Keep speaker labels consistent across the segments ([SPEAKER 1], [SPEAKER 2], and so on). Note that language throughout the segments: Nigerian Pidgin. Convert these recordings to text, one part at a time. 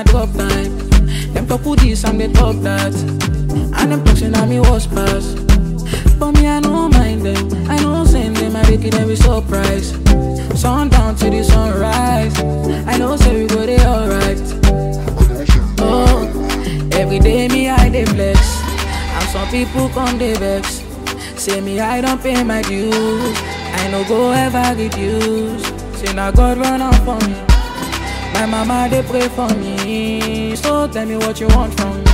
[SPEAKER 1] I drop time. Them talk who this and they talk that. And them talking at me was pass. But me, I no mind them. I know send them, I make it every surprise. Sundown to the sunrise. I know say we go there alright. Oh, every day me I dey flex, and some people come dey vex. Say me I don't pay my dues, I no go ever reduce. Say na God run am for me, my mama dey pray for me. So tell me what you want from me.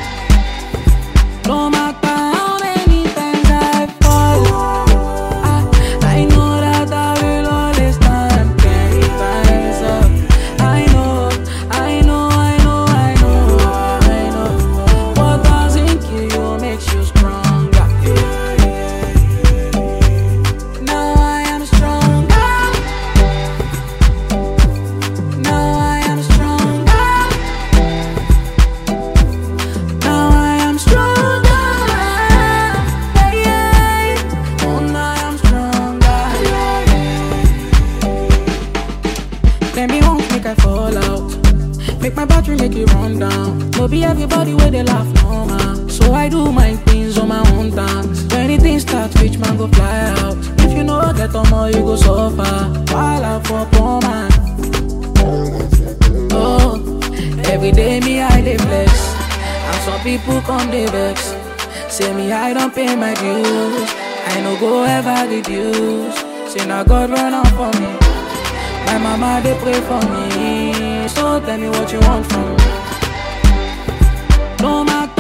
[SPEAKER 1] No matter how many times I fall, I, I know that I will always stand ten times up. I know, I know, I know, I know, I know. What doesn't kill you makes you stronger. Now I am stronger. Now I am stronger. Now I am stronger. Yeah, yeah. Oh, now I am stronger. Then me won't make I fall out. Make my battery make it run down. No be everybody where they laugh no man. So I do my things on my own terms. When anything starts, rich man go fly out. If you know get on more, you go suffer. While I for poor man. Oh, every day me I dey flex, and some people come dey vex. Say me I don't pay my dues, I no go ever reduce. Say now God run am for me, my mama dey pray for me. So tell me what you want from me. No matter